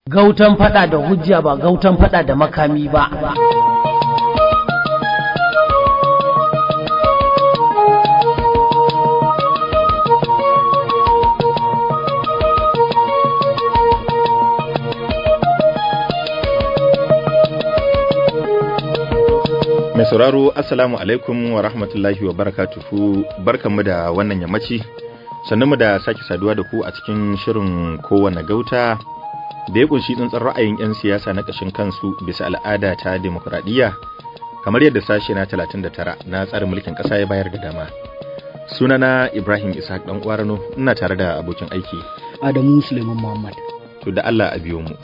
gautan fada da hujja ba gautan fada da makami ba mai sauraro assalamu alaikum wa rahmatullahi wa barakatuhu barkanmu da wannan yammaci mu da sake saduwa da ku a cikin shirin kowane gauta da ya kunshi tsantsar ra'ayin 'yan siyasa na ƙashin kansu bisa al'ada ta demokuraɗiyya kamar yadda sashe na 39 na tsarin mulkin ƙasa ya bayar da dama sunana ibrahim ishaq dan kwarano ina tare da abokin aiki adamu suleiman muhammad to da allah a biyo mu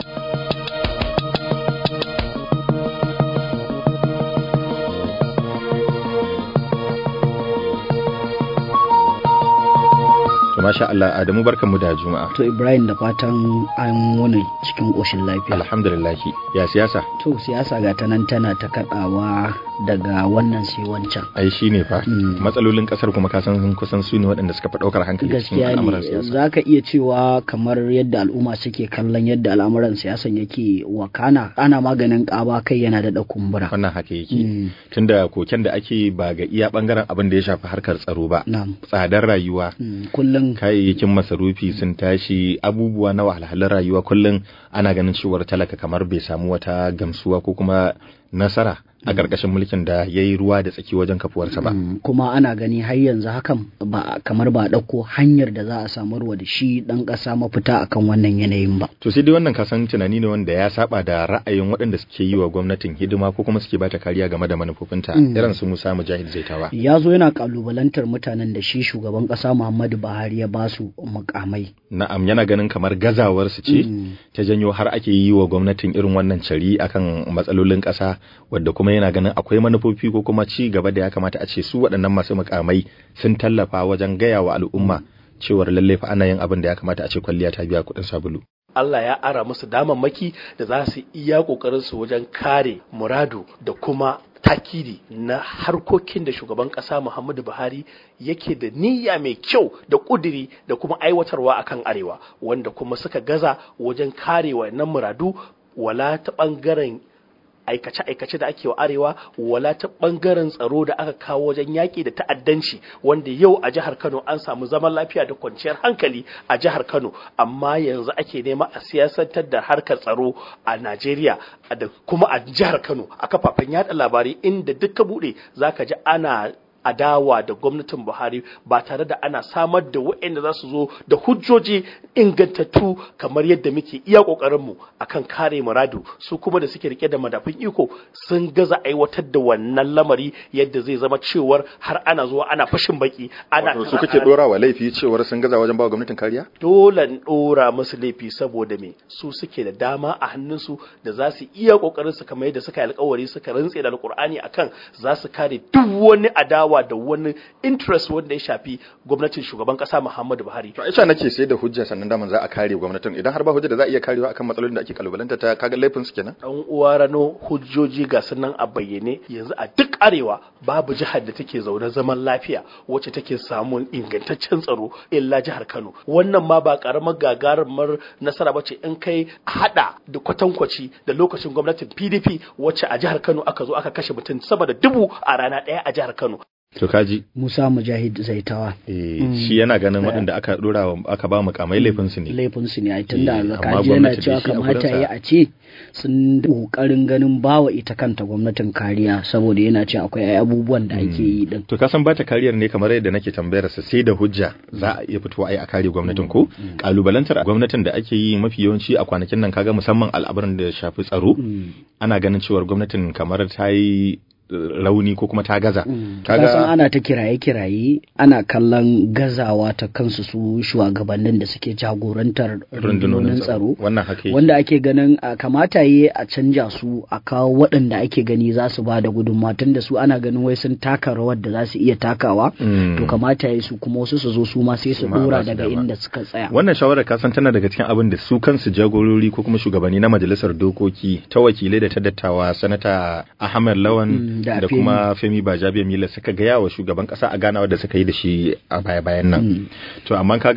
To masha Allah Adamu barkanmu da Juma'a. to ibrahim da fatan an wani cikin ƙoshin lafiya Alhamdulillah. Ya siyasa? to siyasa ga ta nan tana ta kaɗawa daga wannan sai wancan Ai shi ne fa. Mm. Matsalolin kasar kuma ka san kusan su ne waɗanda suka fi ɗaukar hankali cikin gaskiya al'amuran ne siyasa. za ka iya cewa kamar yadda al'umma suke kallon yadda al'amuran siyasan yake wakana ana maganin ƙaba kai yana da kumbura Wannan haka yake. Mm, Tunda koken da ake ba ga iya bangaren abin da ya shafi harkar tsaro ba. na'am Tsadar rayuwa. Mm, kullum Kayayyakin masarufi sun tashi abubuwa na wahalhalun rayuwa kullum ana ganin cewar talaka kamar bai samu wata gamsuwa ko kuma nasara a ƙarƙashin mulkin da ya yi ruwa da tsaki wajen kafuwarsa ba. Mm, kuma ana gani har yanzu hakan ba kamar ba a ɗauko hanyar da za a samarwa da shi ɗan ƙasa mafita akan wannan yanayin ba To sai dai wannan kasan tunani ne wanda ya saba da ra'ayin waɗanda suke yi wa gwamnatin hidima ko kuma suke bata kariya game da manufofinta Mm. irin su Musa Mujahid Zaitawa. ya zo yana kalubalantar mutanen da shi shugaban ƙasa muhammadu buhari ya ba su mukamai Na'am yana ganin kamar gazawar su ce Mm. ta janyo har ake yi wa gwamnatin irin wannan cari akan matsalolin ƙasa wadda kuma yana ganin akwai manufofi ko kuma ci gaba da ya kamata a ce su waɗannan masu mukamai sun tallafa wajen gaya wa al'umma cewar lalle fa ana yin abin da ya kamata a ce kwalliya ta biya kuɗin sabulu. Allah ya ara musu damammaki da za su iya ƙoƙarin su wajen kare muradu da kuma takiri na harkokin da shugaban ƙasa Muhammadu Buhari yake da niyya mai kyau da ƙudiri da kuma aiwatarwa akan arewa wanda kuma suka gaza wajen kare wannan muradu wala ta ɓangaren aikace-aikace da ake wa arewa wala ta bangaren tsaro da aka kawo wajen yaƙi da ta'addanci wanda yau a jihar Kano an samu zaman lafiya da kwanciyar hankali a jihar Kano amma yanzu ake nema a siyasantar da harkar tsaro a Najeriya da kuma a jihar Kano a kafafen yada labarai inda duk ka bude zaka ji ana adawa da gwamnatin Buhari ba tare da ana samar da waɗanda za su zo da hujjoji ingantattu kamar yadda muke iya ƙoƙarinmu akan kare muradu su kuma da suke rike da madafin iko sun gaza aiwatar da wannan lamari yadda zai zama cewar har ana zuwa ana fashin baki ana Wato su kake dora wa laifi cewar sun gaza wajen bawa gwamnatin kariya? dole in ɗora musu laifi saboda me su suke da dama a hannunsu da za su iya ƙoƙarin su kamar yadda suka yi alƙawari suka rantse da alƙur'ani akan za su kare duk wani adawa da wani interest wanda ya shafi gwamnatin shugaban ƙasa Muhammadu Buhari To Aisha nake sai da hujja sannan daman za a kare gwamnatin idan har ba hujja da za a iya karewa akan matsalolin da ake kalubalanta ta kaga laifin su kenan. dan uwa rano hujjoji ga sunan a bayyane yanzu a duk arewa babu jihar da take zaune zaman lafiya wacce take samun ingantaccen tsaro illa jihar Kano wannan ma ba karamar gagarumar nasara bace in kai hada da kwatankwaci da lokacin gwamnatin PDP wacce a jihar Kano aka zo aka kashe mutum sama da dubu a rana ɗaya a jihar Kano To kaji musa mujahid zaitawa eh, Mm. shi yana ganin waɗanda aka dora wa aka ba mukamai laifin su ne. laifinsu ne a tunda Eh, amma kaji yana gwamnati cewa da shi a kamata gurinsa- ya a ce sun ƙoƙarin ganin bawa ita kanta gwamnatin kariya saboda yana cewa akwai ai abubuwan da ake yi din To ka san bata kariyar ne kamar yadda nake tambayar sa sai da hujja za a iya fitowa ai a kare gwamnatin ko kalubalantar gwamnatin da ake yi mafi yawanci a kwanakin nan kaga musamman al'amuran da ya shafi tsaro Mm. ana ganin cewar gwamnatin kamar ta yi eh, rauni ko kuma ta gaza. kaga san ana ta kiraye-kiraye ana kallon gazawa ta kansu su shugabannin da suke jagorantar rundunonin tsaro wannan haka yake. wanda ake ganin a kamata yi a canja su a kawo waɗanda ake gani za su ba da gudunmawa tun da su ana ganin wai sun taka rawar da za su iya takawa Mm. to kamata yi su kuma wasu su zo su ma sai su Su ma a dora ba su daga dama. inda suka tsaya Wannan shawarar kasan tana daga cikin abin da su kansu jagorori ko kuma shugabanni na majalisar dokoki ta wakilai da ta dattawa sanata Ahmed Lawan Mm, da da Femi. kuma Femi Bajabiya Mila suka gaya wa shugaban kasa a ganawa da suka yi da shi a baya-bayan nan. Mm. To amma kaga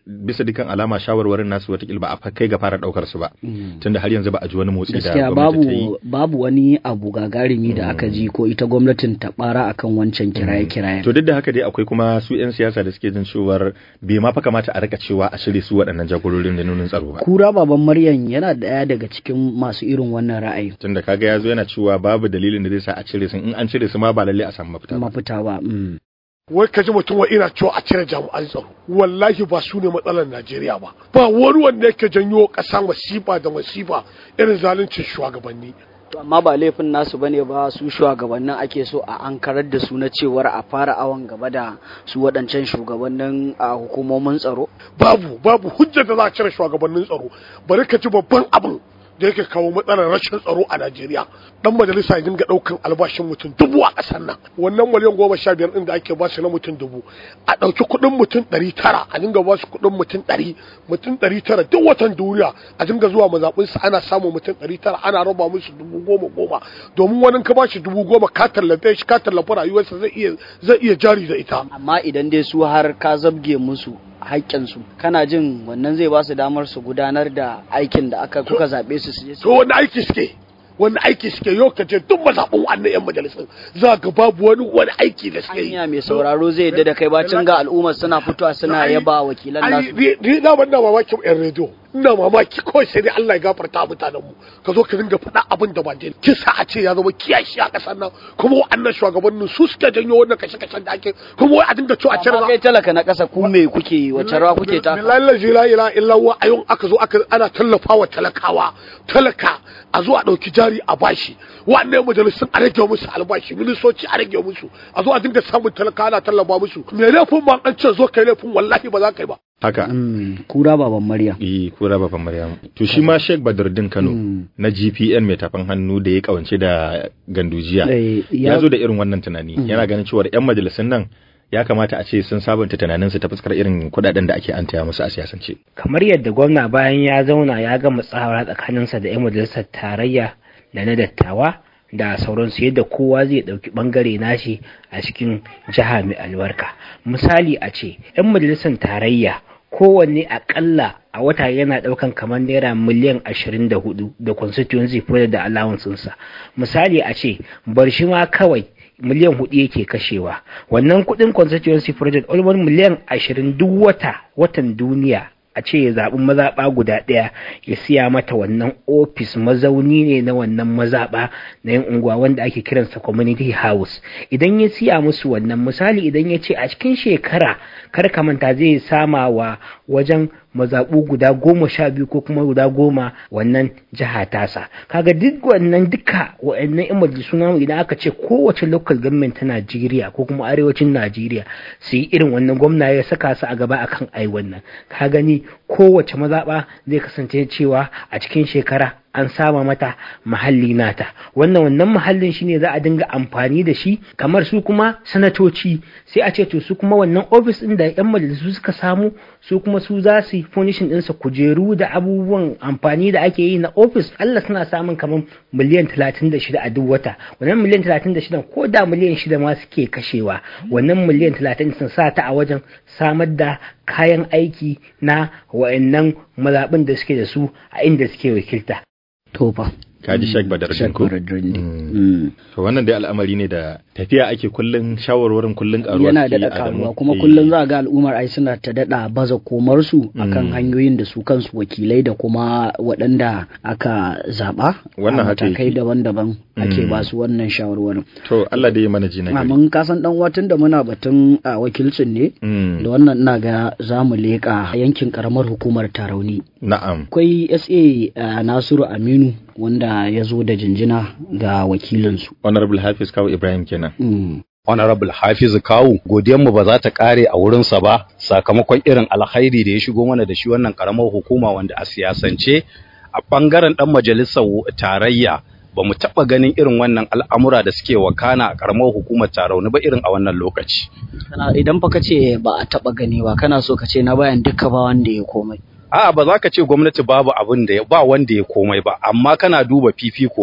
bisa dukkan alama shawarwarin nasu watakila ba a kai ga fara daukar su ba tunda har yanzu ba a ji wani motsi da gaskiya gwamnati ta yi babu babu wani abu gagarumi da aka ji ko ita gwamnatin ta bara akan wancan kiraye-kirayen to duk da haka dai akwai kuma su 'yan siyasa da suke jin cewar bai ma fa kamata a rika cewa a shirye su waɗannan jagororin da nunin tsaro ba kura baban maryam yana daya daga cikin masu irin wannan ra'ayi tunda kaga ya zo yana cewa babu dalilin da zai sa a cire su in an cire su ma ba lalle a samu mafita ba mafita ba mm. wai ka ji mutum wa ina cewa a cire jami'an tsaro wallahi ba su ne matsalar najeriya ba ba wani wanda yake janyo ƙasa masifa da masifa irin zaluncin shugabanni To amma ba laifin nasu bane ba su shugabannin ake so a ankarar da su na cewar a fara awon gaba da su waɗancan shugabannin a hukumomin tsaro babu babu hujjar da za a cire shugabannin tsaro bari ka ji babban abin da yake kawo matsalar rashin tsaro a Najeriya dan majalisa ya dinga daukan albashin mutum dubu a kasar nan wannan miliyan goma sha biyar din da ake ba su na mutum dubu a ɗauki kuɗin mutum ɗari tara a dinga ba su kuɗin mutum ɗari mutum ɗari tara duk watan duniya a dinga zuwa mazaɓinsu ana samun mutum ɗari tara ana raba musu dubu goma goma domin wani ka ba shi dubu goma ka tallafe shi ka tallafa rayuwarsa zai iya zai iya jari da ita amma idan dai su har ka zabge musu haƙƙinsu kana jin wannan zai ba su damar su gudanar da aikin da aka kuka zaɓe su su je su to wani aiki suke wani aiki suke yau ka je duk mazaɓin wannan yan majalisun za ga babu wani wani aiki da suke yi hanya mai sauraro zai yadda da kai bacin ga al'ummar suna fitowa suna Ai, yaba wakilan ai, nasu ni ni na ban na mamakin yan rediyo ina mamaki kawai sai dai Allah ya gafarta mutanen mu ka zo ka dinga faɗa abin da ba dai kisa a ce ya zama kiyashi a ƙasar nan kuma wa'annan shugabannin su suka janyo wannan kashe-kashen da ake kuma wai a dinga cewa a cire amma kai talaka na ƙasa ku me kuke yi wace rawa kuke taka billahi la ilaha illa huwa ayun aka zo aka ana tallafawa talakawa talaka a zo a dauki jari a bashi wannan majalisun a rage musu albashi ministoci a rage musu a zo a dinga samun talaka ana tallafa musu me laifin ma an ce zo kai laifin wallahi ba za ka yi ba haka Mm, kura baban maryam eh kura baban maryam to shi ma Sheikh Badruddin Kano na GPN mai tafan hannu da ya kawance da gandujiya Eh, ya- ya zo da irin wannan tunani yana ganin cewa yan majalisun nan ya kamata a ce sun sabunta tunaninsu ta fuskar irin kudaden da ake antaya musu a siyasance kamar yadda gwamna bayan ya zauna ya gama tsawara tsakaninsa da 'yan majalisar tarayya da na dattawa da sauransu yadda kowa zai ɗauki ɓangare nashi a cikin jiha mai albarka misali a ce 'yan majalisar tarayya kowanne akalla a wata yana ɗaukan kamar naira miliyan ashirin da hudu da constituency project da allowancinsa misali a ce bar shi ma kawai miliyan hudu yake kashewa wannan kudin constituency project almost miliyan ashirin duk wata watan duniya a ce ya zaɓi mazaɓa guda ɗaya ya siya mata wannan ofis mazauni ne na wannan mazaɓa na yin unguwa wanda ake kiransa community house idan ya siya musu wannan misali idan ya ce a cikin shekara kar ka manta zai sama wa wajen mazaɓu guda goma sha biyu ko kuma guda goma wannan jiha tasa kaga duk wannan duka wa'annan yan majalisu namu idan aka ce kowace local government ta Najeriya ko kuma arewacin Najeriya su yi irin wannan gwamna ya saka su a gaba akan ai wannan ka gani kowace mazaɓa zai kasance cewa a cikin shekara an sama mata mahalli nata wannan wannan mahallin shine za a dinga amfani da shi kamar su kuma sanatoci sai a ce to su kuma wannan ofis din da yan majalisu suka samu su kuma su za su yi furnishin ɗinsa kujeru da abubuwan amfani da ake yi na ofis Allah suna samun kamar miliyan 36 a duk wata wannan miliyan 36 ko da miliyan 6 ma suke kashewa wannan miliyan 30 sun sa ta a wajen samar da kayan aiki na wa'annan mazaɓin da suke da su a inda suke wakilta tofa kaji Sheikh Badruddin ko Mm. to wannan dai al'amari ne da tafiya ake kullun shawarwarin kullun karuwa yana suke da yi a karuwa Adamu. kuma Eh, kullum za ga al'ummar ai suna ta daɗa baza komarsu akan hanyoyin da su kansu wakilai da kuma waɗanda aka zaɓa Wannan a haka matakai yake. daban-daban ake Mm. ba su wannan shawarwarin to Allah dai ya mana ji na gari mun kasan dan watan da muna batun a wakilcin ne Mm, da wannan ina ga za mu leƙa yankin karamar hukumar tarauni na'am akwai sa uh, nasiru aminu wanda ya zo da jinjina ga wakilinsu honorable Hafiz Kawu Ibrahim kenan mm. Honorable Hafizu Kawu, godiyanmu ba za ta kare a wurinsa ba sakamakon irin alkhairi da ya shigo mana da shi wannan karamar hukuma wanda a siyasance a bangaren dan majalisar tarayya ba mu taɓa ganin irin wannan al'amura da suke wakana a karamar hukumar tarauni ba irin a wannan lokaci. Kana- idan fa ka ce ba a taɓa gani ba kana so ka ce na bayan duka ba wanda ya komai A'a ba za ka ce gwamnati babu abin da ya ba wanda ya komai ba, amma kana duba fifiko ne.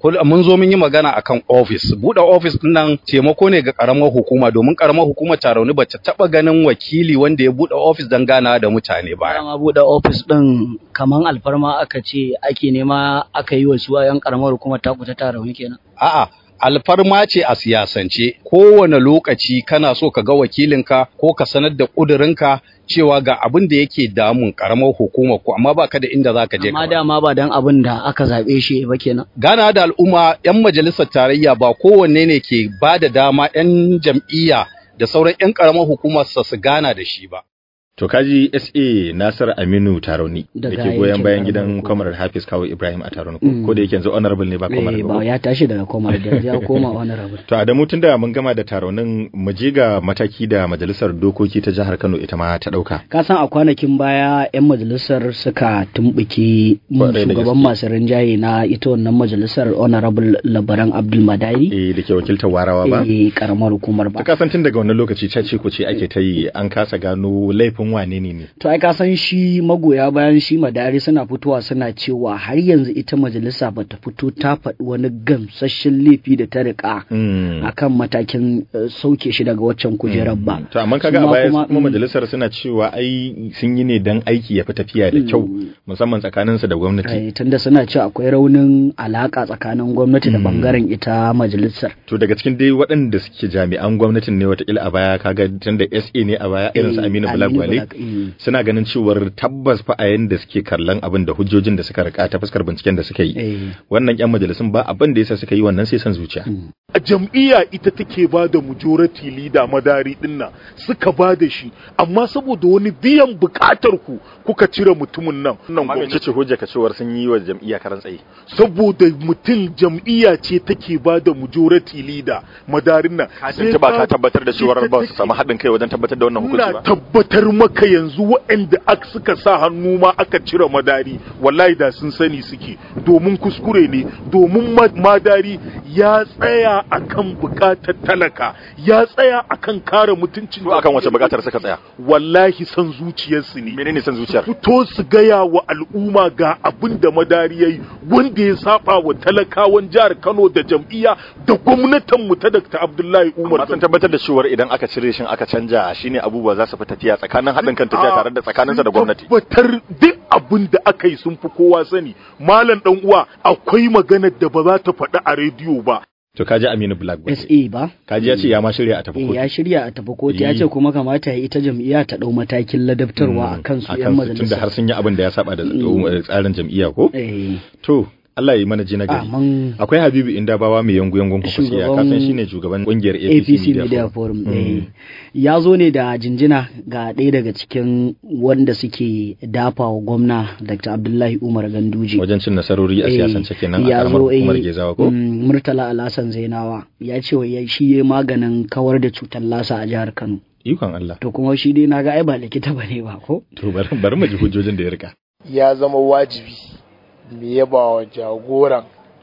mun zo mun yi magana akan office buɗe office din nan taimako ne ga karamar hukuma domin karamar hukumar Tarauni ba ta taba ganin wakili wanda ya buɗe office don gana da mutane ba ma buɗe ofis ɗin kaman alfarma aka ce ake nema aka yi wa su yan karamar hukumar taku ta Tarauni kenan a'a alfarma ce a siyasance kowane lokaci kana so ka ga wakilinka ko ka sanar da ƙudurinka cewa ga abin da yake damun karamar hukumar ku amma baka da inda zaka je amma dama ba dan abin da aka zabe shi ba kenan gana da al'umma yan majalisar tarayya ba kowanne ne ke ba da dama yan jam'iyya da sauran yan karamar hukumar su gana da shi ba To kaji SA Nasir Aminu Taroni da Daga ke goyon yankin bayan Taroni gidan ko- Comrade Hafiz Kawo Ibrahim a Taroni ko Mm. ko da yake yanzu honorable ne ba Comrade Eh, ba. ba ko? ya tashi daga koma da ya koma wani rabu To Adamu tun da mun gama da taronin mu je ga mataki da majalisar dokoki ta jihar Kano ita ma ta dauka. ka san a kwanakin baya 'yan majalisar suka tumbuki Kwarai da shugaban gaske. masu rinjaye na ita wannan majalisar honorable labaran abdul madari Eh da ke wakiltar warawa ba. eh, karamar hukumar Ta ba kasan tun daga wannan lokaci ce ce ku ce ake ta yi an kasa gano laifin wane ne ne. to ai ka san shi magoya bayan shi madari suna fitowa suna cewa har yanzu ita majalisa bata fito ta faɗi wani gamsasshen laifi da ta rika Mm. akan matakin eh, sauke shi daga waccan kujerar ba To amma kaga a Su ma baya kuma, kuma mm. majalisar suna cewa ai sun yi ne dan aiki ya fi tafiya da kyau musamman tsakaninsu da gwamnati. Eh, tunda suna cewa akwai raunin alaka tsakanin gwamnati da Mm. bangaren ita majalisar To daga cikin dai waɗanda suke jami'an gwamnatin ne watakila a baya kaga tunda SA ne a baya irin su Eh, Aminu Aminu Bulagwale Bulag- mm. suna ganin cewar tabbas fa a yanda suke kallon abin da hujjojin da suka rika ta fuskar binciken da suka yi Eh, wannan yan majalisun ba abin da yasa suka yi wannan sai san zuciya a jam'iyya ita take ba da majority leader madari dinnan suka ba da shi amma saboda wani biyan bukatar ku kuka cire mutumin nan nan gwamnati ce hujja ka cewar sun yi wa jam'iyya karan tsaye saboda mutum jam'iyya ce take ba da majority leader madarin nan Sai ka- tabbatar ita take- haɗin kai wajen tabbatar da Ina tabbatar maka yanzu waɗanda aka suka sa hannu ma aka cire madari wallahi da sun sani suke domin kuskure ne domin ma- madari ya tsaya akan bukatar talaka ya tsaya akan kare mutuncin suka tsaya wallahi san zuciyarsu ne menene san zuciyar fito su gaya wa al'umma ga abin da madari yayi wanda ya saba wa talakawan jihar Kano da jam'iyya da gwamnatin mu ta Dr. Abdullahi Umar sun tabbatar da cewar idan aka cire shin aka canja shine abubuwa za su fi tafiya tsakanin haɗin kan tafiya tare da tsakaninsa da gwamnati tabbatar duk abin da aka yi sun fi kowa sani malam dan uwa akwai maganar da ba za ta faɗi a rediyo ba to kaji Aminu Black SA ba kaji ya ce ya ma shirya a tafi eh, kotu ya shirya a tafi kotu ya Eh. ce kuma kamata ya ita jam'iyya ta ɗau matakin ladabtarwa a kansu 'yan tunda har majalisa sun yi abin da ya saba da tsarin jam'iyya ko Eh, to Allah ya yi mana ji na gari Amin. akwai Habibu Indabawa mai yangu yangun kwakwasiya Shugaban ka san shine shugaban kungiyar APC, APC Media Forum eh, ya zo ne da jinjina ga ɗaya daga cikin wanda suke dafa wa gwamna Dr. Abdullahi Umar Ganduje. wajen cin nasarori a Eh, siyasance kenan a ya karamar zo, eh, hukumar Gezawa ko mm, Murtala Alhassan Zainawa ya ce wa ya- shi ya maganin kawar da cutar lasa a jihar Kano. ikon Allah To kuma shi dai naga ai ba likita bane ba ko? to bari bari mu ji hujjojin da ya rika ya zama wajibi mu yaba wa jagoran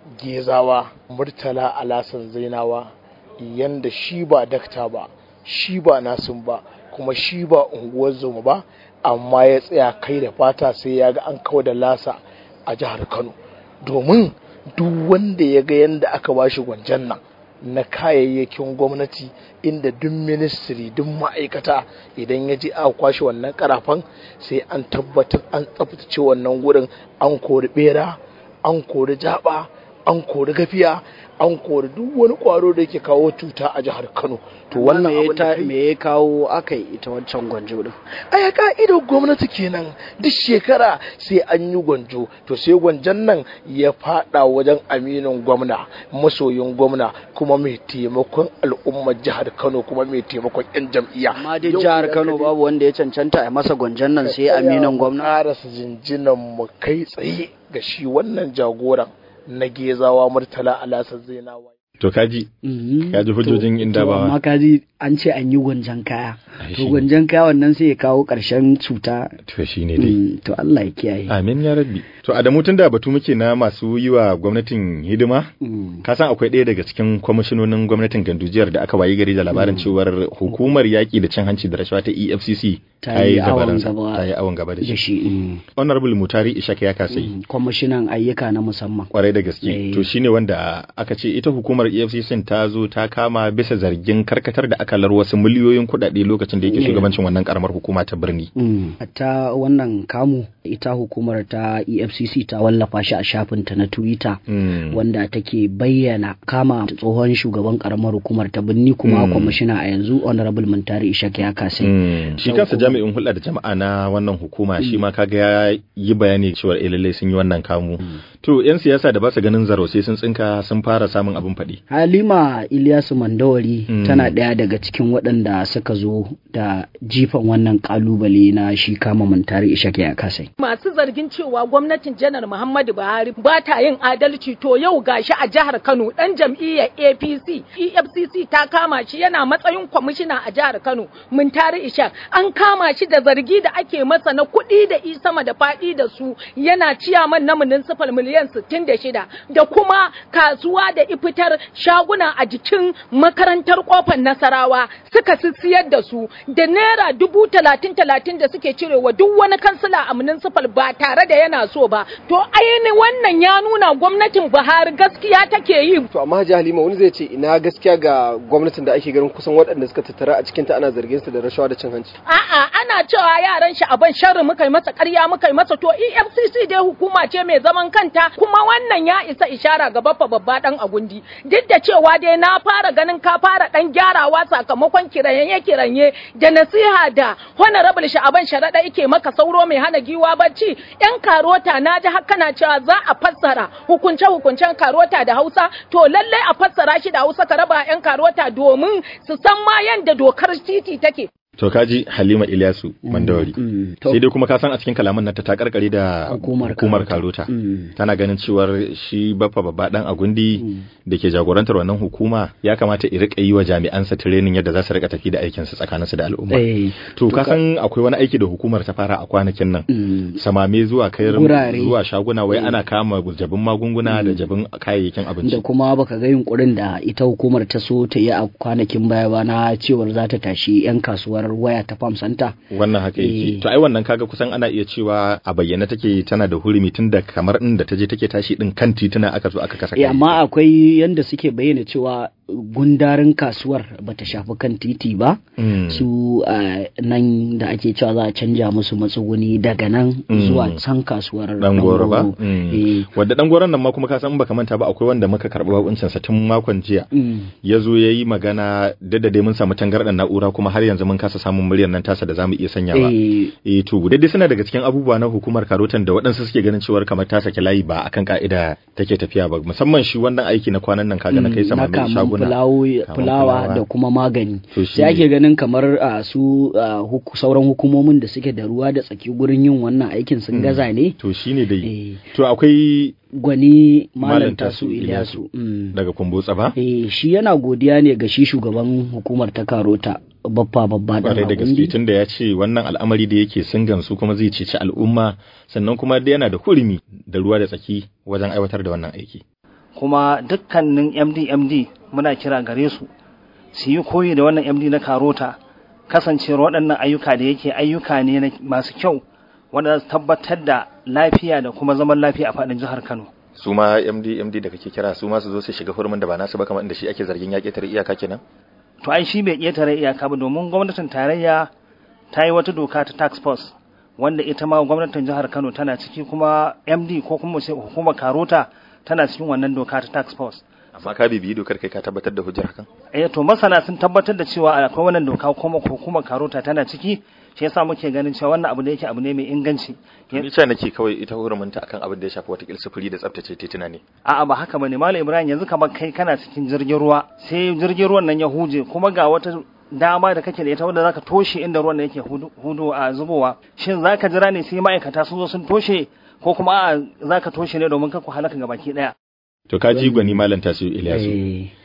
gezawa murtala alasan zainawa yanda shi ba dakta ba shi ba nasin ba kuma shi ba unguwar zoma ba amma ya tsaya kai da fata sai ya ga an kawo da lasa a jihar kano domin duk wanda ya ga yanda aka bashi gwanjan nan na kayayyakin gwamnati inda duk ministry duk ma'aikata idan ya je aka kwashe wannan karafan sai an tabbatar an tsaftace wannan gurin an kori bera an kori jaba an kori gafiya an kori duk wani kwaro da yake kawo cuta a jihar kano to wannan me ya abin da ta- kai- me ya kawo aka yi ita wancan gwanjo din? aya ka'idar gwamnati kenan duk shekara sai an yi gwanjo to sai gwanjon nan ya fada wajen aminin gwamna masoyin gwamna kuma mai taimakon al'ummar jihar kano kuma mai taimakon yan jam'iyya Amma dai Yau jihar idan Kano ka je- babu wanda ya cancanta a masa gwanjon nan sai aminin gwamna. karasa jinjinan mu kai tsaye ga shi wannan jagoran na gezawa murtala alasa zainawa to kaji Mhm. Ka ji hujjojin To- inda to ba- amma kaji an ce an yi gwanjan kaya Ai, to shi ne. gwanjan kaya wannan sai ya kawo ƙarshen cuta to shine dai Mm, to Allah ya kiyaye amin ya rabbi to Adamu tunda batu muke na masu yi wa gwamnatin hidima Mm. ka san akwai ɗaya daga cikin kwamishinonin gwamnatin gandujiyar da aka wayi gari da labarin cewar hukumar yaƙi da cin hanci da rashawa ta EFCC Ta yi awon gabaransa, gaba ta yi awon gaba da da shi shi mm. honorable mutari ishak ya kasai Mm, kwamishinan ayyuka na musamman kwarai da gaske Eh. to shine wanda aka ce ita hukumar EFCC ta zo ta kama bisa zargin karkatar da akalar wasu miliyoyin kuɗaɗe lokacin da yake Yeah. shugabancin wannan karamar hukuma ta birni Mm. ta wannan kamu ita hukumar ta efcc ta wallafa shi a shafinta na twitter Mm. wanda take bayyana kama tsohon shugaban karamar hukumar ta birni kuma Mm. kwamishina a yanzu honorable muntari ishak ya kasai Mm. shi Sau kansa kuma- jami'in hulɗa da jama'a na wannan hukuma shi ma kaga ya yi bayani cewa eh lallai sun yi wannan kamu to yan siyasa da ba su ganin zaro sai sun tsinka sun fara samun abin faɗi halima ilyasu mandawari Mm. tana ɗaya daga cikin waɗanda suka zo da jifan wannan kalubale na shi kama muntari ishak ya kasai masu zargin cewa gwamnatin janar Muhammadu Buhari ba ta yin adalci to yau gashi a jihar Kano dan jam'iyyar APC EFCC ta kama shi yana matsayin kwamishina a jihar Kano Muntari Ishak an kama shi da zargi da ake masa na kuɗi da i sama da faɗi da su yana ciyaman na municipal miliyan 66 da kuma kasuwa da ifitar shaguna a jikin makarantar kofar Nasarawa suka sissiyar da su da naira dubu talatin talatin da suke cirewa duk wani kansila a municipal ba tare da yana so ba to ainihin wannan ya nuna gwamnatin Buhari gaskiya take yi To amma Hajji Halima wani zai ce ina gaskiya ga gwamnatin da ake ganin kusan waɗanda suka tattara a cikinta ana zargin su da rashawa da cin hanci. A'a ana cewa yaran shi abin sharri muka yi masa ƙarya muka yi masa to EFCC dai hukuma ce mai zaman kanta kuma wannan ya isa ishara ga baffa babba dan agundi duk da cewa dai na fara ganin ka fara dan gyarawa sakamakon kiranye kiranye da nasiha da honorable sha'aban sharaɗa yake maka sauro mai hana giwa bacci yan karota na ji haka na cewa za a fassara hukunce hukuncen karota da Hausa to lallai a fassara shi da Hausa ka raba yan karota domin su san ma yanda dokar titi take to kaji Halima Ilyasu Mandawari Mm. To- sai dai kuma ka san a cikin kalaman nan ta ta karkare da Hukumar hukumar Karota. Karota Mm. tana ganin cewar shi baffa babba dan agundi da ke jagorantar wannan hukuma ya kamata i rika yi wa jami'ansa training yadda za su rika tafi da aikin su tsakaninsu da al'umma Eh, to ka san akwai wani aiki da hukumar ta fara a kwanakin nan mm, samame zuwa kai Gurare. zuwa shaguna wai ana kama jabin magunguna da jabin kayayyakin da abinci kuma baka ga yunkurin da ita hukumar ta so ta yi a kwanakin baya ba na cewar za ta tashi 'yan kasuwar waya ta farm center wannan haka yake Eh. to ai wannan kaga kusan ana iya cewa a bayyana take tana da hurumi tun da kamar inda ta je take tashi din kan tituna aka zo aka kasa Eh, amma akwai yanda suke bayyana cewa gundarin kasuwar bata shafi kan titi ba Mm. su ah, nan da ake cewa za a canja musu matsuguni daga nan Mm. zuwa can kasuwar dan goro ba Ɗangoro. Mm. Eh, wanda dan goron nan ma kuma ka san in baka manta ba akwai wanda muka karɓi bakuncin sa tun makon jiya mm, ya zo ya yi magana da da dai mun samu tangarɗar na'ura kuma har yanzu mun kasa samun muryar nan tasa da zamu iya sanyawa eh, eh to dai suna daga cikin abubuwa na hukumar karotan da waɗansu suke ganin cewar kamar ta sake layi ba akan ka'ida take tafiya ba musamman shi wannan aiki na kwanan nan kaga na kai sama na mai kamun shaguna fulawo- Kamun fulawa fulawa. da kuma magani To shi sai ne. ake ganin kamar a su ah, huku- sauran hukumomin da suke da ruwa da tsaki gurin yin wannan aikin sun gaza ne to shine dai Eh, to akwai gwani Malam malam Tasu tasu ilyasu mm. daga kumbotsa ba eh, shi yana godiya ne ga shi shugaban hukumar ta karota babba babba kwarai da da gaske tun da ya ce wannan al'amari da yake sun gamsu kuma zai ceci al'umma sannan kuma da yana da hurumi da ruwa da tsaki wajen aiwatar da wannan aiki kuma dukkanin MD MD muna kira gare su su yi koyi da wannan MD na Karota kasancewar waɗannan ayyuka da yake ayyuka ne na- masu kyau wanda za su tabbatar da lafiya da kuma zaman lafiya a faɗin jihar Kano. su ma MD MD da kake kira su ma su zo su shiga hurumin da ba nasu ba kamar inda shi ake zargin ya ƙetare iyaka kenan To ai shi bai ƙetare iyaka ba domin gwamnatin tarayya ta yi wata doka ta tax force wanda ita ma gwamnatin jihar Kano tana ciki kuma MD ko kuma mu ce hukumar Karota tana cikin wannan doka ta tax force. amma ka bibiyi dokar kai ka tabbatar da hujjar hakan eh to masana sun tabbatar da cewa akwai wannan doka kuma hukumar karota tana ciki shi yasa muke ganin cewa wannan abu da yake abu ne mai inganci ni ce nake kawai ita hurumin ta akan abin da ya shafi wata sufuri da tsaftace tituna ne a'a ba haka bane malam ibrahim yanzu kamar kai kana cikin jirgin ruwa sai jirgin ruwan nan ya huje kuma ga wata dama da kake da ita wanda zaka toshe inda ruwan nan yake hudu, hudu a zubowa shin zaka jira ne sai ma'aikata sun zo sun toshe ko kuma a zaka toshe ne domin ka ku halaka gabaki daya to ka ji gwani malam tasu Ilyasu Eh,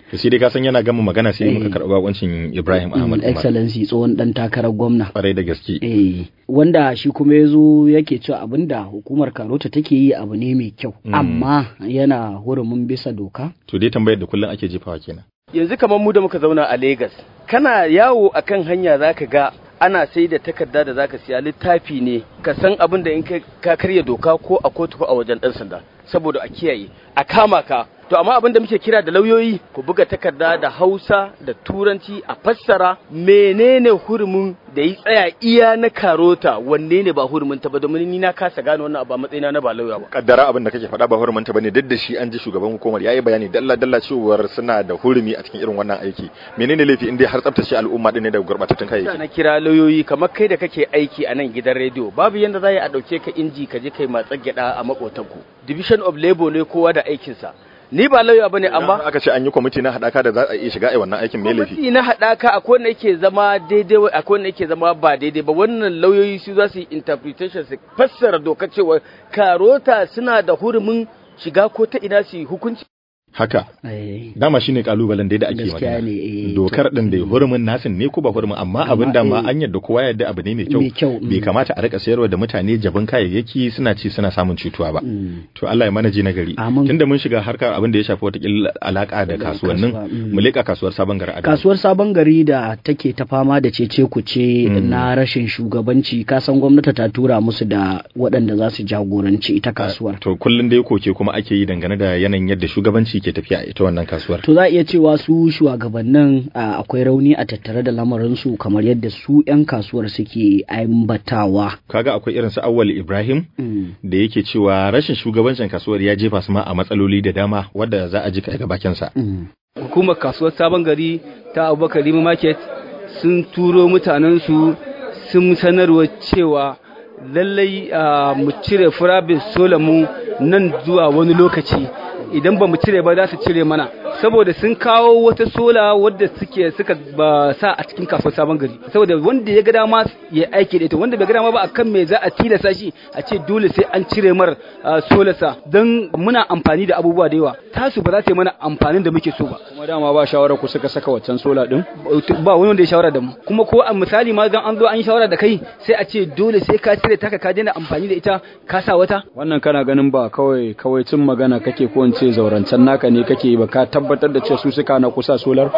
to sai dai ka san yana gama magana sai muka karɓi bakoncin Ibrahim Ahmad Umar excellency tsohon dan takarar gwamna kwarai da gaske eh wanda shi kuma ya zo yake cewa abinda hukumar karota take yi abu ne mai kyau amma yana hurumin bisa doka to dai tambayar da kullum ake jefawa kenan yanzu kamar mu da muka zauna a Legas kana yawo akan hanya zaka ga ana sai da takarda da zaka siya littafi ne ka san abin da in ka karya doka ko a kotu ko a wajen dan sanda saboda a kiyaye a kama ka to amma abin da muke kira da lauyoyi ku buga takarda da Hausa da Turanci a fassara menene hurumin da yi tsaya iya na karota wanne ne ba hurumin ta ba domin ni na kasa gane wannan abu a matsayina na ba lauya ba kaddara abin da kake faɗa ba hurumin ta bane duk da shi an ji shugaban hukumar yayi bayani dalla dalla cewar suna da hurumi a cikin irin wannan aiki menene laifi in dai har tsaftace al'umma din ne daga gurbatattun kayayyaki na kira lauyoyi kamar kai da kake aiki a nan gidan rediyo babu yanda za a dauke ka inji ka je kai matsar gyada a makotanku division of labor ne kowa da aikinsa ni ba lauya bane amma aka ce an yi kwamiti na hadaka da za a iya shiga a wannan aikin me laifi kwamiti na hadaka akwai wanda yake zama daidai akwai wanda yake zama ba daidai ba wannan lauyoyi su za su yi interpretation su fassara doka cewa karota suna da hurumin shiga ko ta ina su yi hukunci haka dama shine kalubalen da ake magana dokar din da hurumin nasin ne ko ba hurumin amma abin da ma an yadda kowa yadda abu ne mai kyau bai kamata a rika sayarwa da mutane jabin kayayyaki suna ci suna samun cutuwa ba to Allah ya mana ji nagari tunda mun shiga harkar abin da ya shafi wata alaka da kasuwannin mu leka kasuwar sabon gari kasuwar sabon gari da take ta fama da cece kuce na rashin shugabanci kasan gwamnati ta tura musu da waɗanda za su jagoranci ita kasuwar to kullun dai koke kuma ake yi dangane da yanayin yadda shugabanci ke tafiya a ita wannan kasuwar. To za a iya cewa su shugabannin akwai rauni a tattare da lamarinsu kamar yadda su 'yan kasuwar suke ambatawa. Kaga akwai irin su Awwal Ibrahim da yake cewa rashin shugabancin kasuwar ya jefa su ma a matsaloli da dama wadda za a ji kai ga bakin sa. Hukumar kasuwar Sabon Gari ta Abubakar Lima Market sun turo mutanen su sun sanarwa cewa lallai mu cire furabin solamu nan zuwa wani lokaci idan ba mu cire ba za su cire mana saboda sun kawo wata sola wadda suke suka ba sa a cikin kasuwar sabon gari saboda wanda ya ga dama ya aiki da ita wanda bai ga dama ba akan me za a tilasa shi a ce dole sai an cire mar solarsa don muna amfani da abubuwa da yawa tasu ba za ta yi mana amfanin da muke so ba kuma dama ba shawara ku suka saka waccan sola din ba wani wanda ya shawara da mu kuma ko a misali ma gan an zo an yi shawara da kai sai a ce dole sai ka cire taka ka daina amfani da ita ka sa wata wannan kana ganin ba kawai kawai cin magana kake ko in ce zaurancen naka ne kake ba ka tabbatar da cewa su suka na kusa solar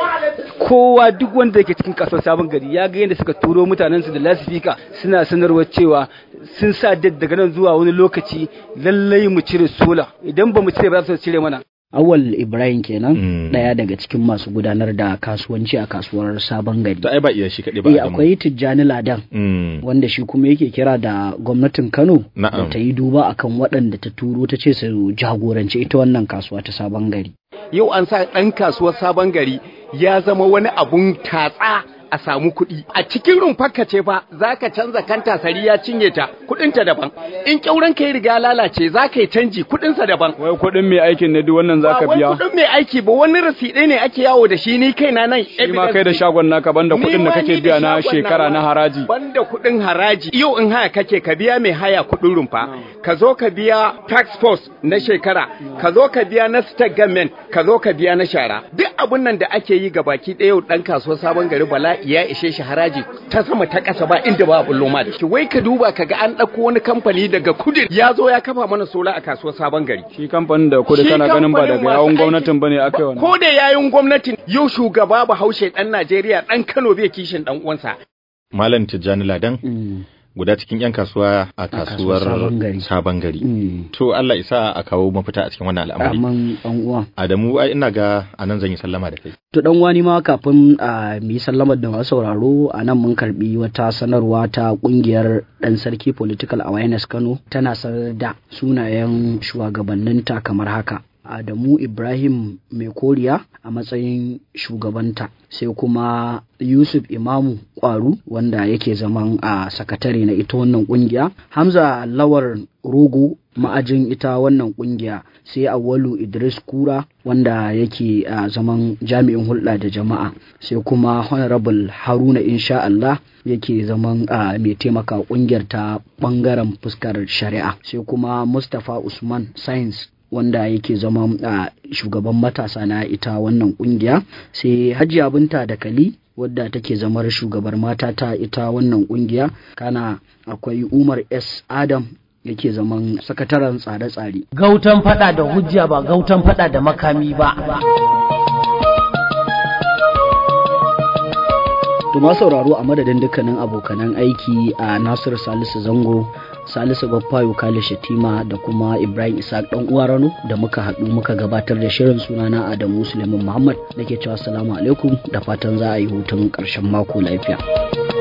kowa duk wanda yake cikin kasuwar sabon gari ya ga yadda suka turo mutanen su da lasifika suna sanarwa cewa sun sa daga nan zuwa wani lokaci lallai mu cire sola idan ba mu cire ba za su cire mana Awal Ibrahim kenan daya daga cikin masu gudanar da kasuwanci a kasuwar Sabon Gari. To ai ba iya shi kaɗai ba. Eh akwai Tijjani Ladan wanda shi kuma yake kira da gwamnatin Kano da ta yi duba akan waɗanda ta turo ta ce su jagoranci ita wannan kasuwa ta Sabon Gari. Yau an sa ɗan kasuwar Sabon Gari ya zama wani abun tatsa a samu kuɗi a cikin rumfarka ce fa za ka canza kanta sari ya cinye ta kuɗinta daban in ƙyauren ka yi riga lalace za ka yi canji kuɗinsa daban wai kuɗin mai aikin ne duk wannan za ka biya ba kuɗin mai aiki ba wani rasiɗai ne ake yawo da shi ni kaina nan shi ma kai da shagon naka banda kuɗin da kake biya na shekara na haraji banda kuɗin haraji yau in haya kake ka biya mai haya kuɗin rumfa ka zo ka biya tax force na shekara ka zo ka biya na state government ka zo ka biya na shara duk abun nan da ake yi ga baki ɗaya yau ɗan kasuwar sabon gari bala ya ishe shi haraji ta sama ta ƙasa ba inda ba bullo ma da shi wai ka duba ka ga an ɗauko wani kamfani daga kudu ya zo ya kafa mana sola a kasuwar sabon gari shi kamfanin da kudu kana ganin ba daga yawun gwamnatin bane aka yi wannan ko da yawun gwamnatin yau shugaba Bahaushe dan Najeriya dan Kano bai kishin dan uwansa Malam Tijjani Ladan guda cikin 'yan kasuwa a kasuwar sabon gari. To Allah isa a kawo mafita a cikin wannan al'amari. Amin ɗan uwa. Adamu ai ina ga a nan zan yi sallama da kai. To dan wani ma kafin a mu yi sallamar da masu sauraro a nan mun karbi wata sanarwa ta kungiyar dan sarki political awareness Kano tana sanar da sunayen shugabanninta kamar haka. Adamu Ibrahim Mai Koriya a matsayin shugabanta sai kuma Yusuf Imamu Kwaru wanda yake zaman a sakatare na ita wannan kungiya Hamza Lawar Rogo ma'ajin ita wannan kungiya sai Awalu Idris Kura wanda yake a zaman jami'in hulɗa da jama'a sai kuma Honorable Haruna insha Allah yake zaman a mai taimaka kungiyar ta bangaren fuskar shari'a sai kuma Mustapha Usman Science wanda yake zama a shugaban matasa na ita wannan kungiya sai hajiya binta da kali wadda take zamar shugabar mata ta ita wannan kungiya kana akwai umar s adam yake zaman sakataren tsare-tsare gautan fada da hujja ba gautan fada da makami ba To ma sauraro a madadin dukkanin abokanan aiki a Nasir Salisu Zango, Salisu Baffayo Kale Shatima da kuma Ibrahim Isaac dan uwa Rano da muka haɗu muka gabatar da shirin sunana Adamu Suleiman Muhammad nake cewa assalamu alaikum da fatan za a yi hutun ƙarshen mako lafiya.